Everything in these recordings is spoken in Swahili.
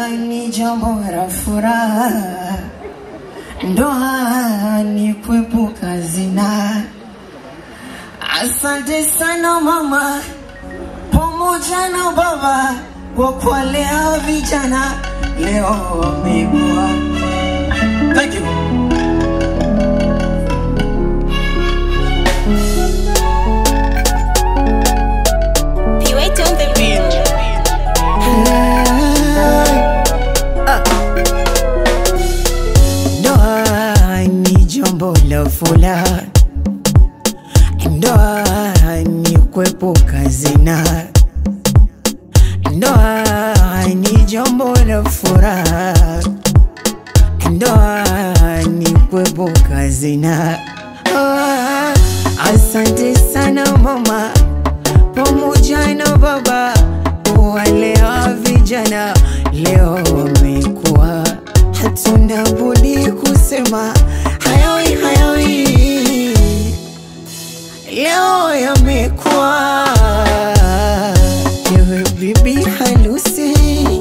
ni jambo la furaha, ndoa ni kuepuka zina. Asante sana mama pamoja na baba kwa kuwalea vijana leo wamekuwa. Thank you. P-Way on the beat. Ndoa ni jambo la furaha, ndoa ni kuepuka zina. Ndoa ni jambo la furaha, ndoa ni kuepuka zina. Ah, Asante sana mama pamoja na baba walea vijana leo wamekuwa, hatuna budi kusema hayawi hayawi, leo yamekuwa. Ewe bibi harusi,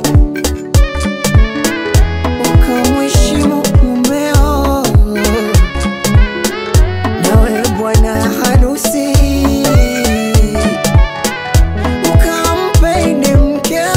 ukamheshimu mumeo, nawe bwana harusi ukampende mkeo.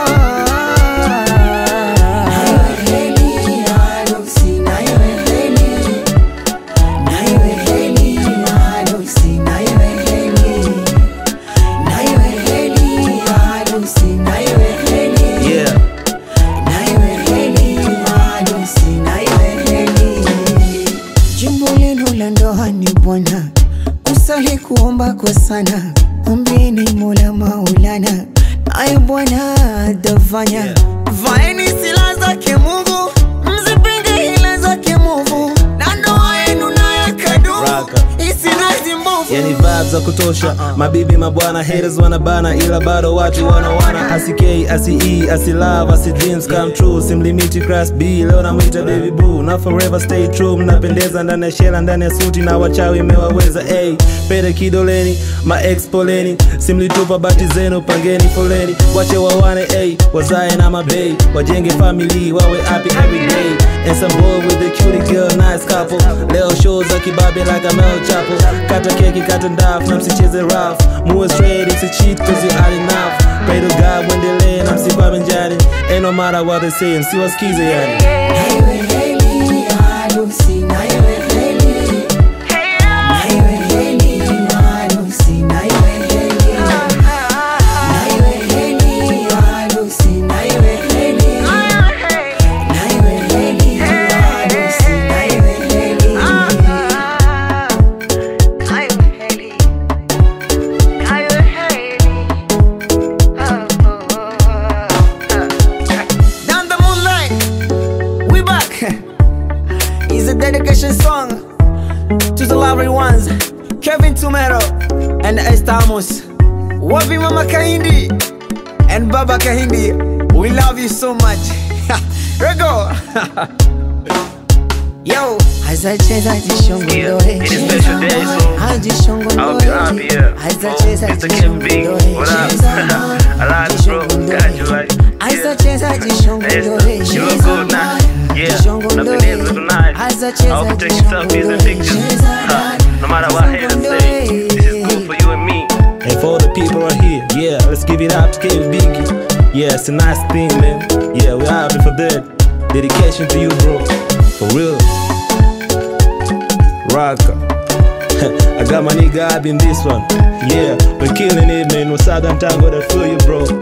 Nawe heri harusi, nawe heri, nawe heri harusi, nawe heri, nawe heri harusi, nawe heri, Yeah. nawe heri harusi, nawe heri. Jimbo lenu la ndoa ni Bwana, kusali kuomba kwa sana, ombeni Mola Maulana, naye Bwana atafanya. Yeah. Vaeni silaha zake Mungu, mzipinge hila zake mwovu, na ndoa yenu nayo kadumu Raka. isinazi mbovu. yani vibes za kutosha mabibi mabwana haters wanabana ila bado watu wanawana asikei asi asi love asi dreams come true simlimiti class b leo namwita baby boo na forever stay true mnapendeza ndani ya shela ndani ya suti na wachawi imewaweza hey, pete kidoleni ma ex poleni simlitupa bati zenu pangeni foleni wache wawane hey, wazae na mabei wajenge family wawe happy every day and some boy with a cutie girl nice couple leo show za kibabe like a Mel Chapo kata keki kata ndafu na msicheze rough muwe straight msicheat cause you are enough pray to God mwendelee na msikwame njani ain't no matter what they say msiwasikize yani Nawe heri harusi, nawe heri, nawe heri harusi, nawe heri, nawe heri harusi, nawe heri, nawe heri harusi, nawe heri. Down the moonlight, we back. It's a dedication song to the lovely ones, Kevin Tumero and Estamos. Wapi Mama Kahindi and Baba Kahindi. We love you so much. Rego. Yo, azacheza jishongondore. Yeah, it is special day, so I'll be happy, yeah. Azacheza Oh, Mr. Kim B, what up? I like it, bro. Got you right. Yeah. Azacheza jishongondore. Yes, you look good now. Yeah, nothing is little nice. I hope you take selfies and pictures. Huh. No matter what haters say, this is good for you and me. And for the people right here, yeah, let's give it up to Kid Biggie. Yeah, it's a nice thing, man. Yeah, we're happy for that. Dedication to you, bro. For real. Rocka. I got my nigga Ab in this one. Yeah, we're killing it, man. Wasaga Mtango, that feel you, bro.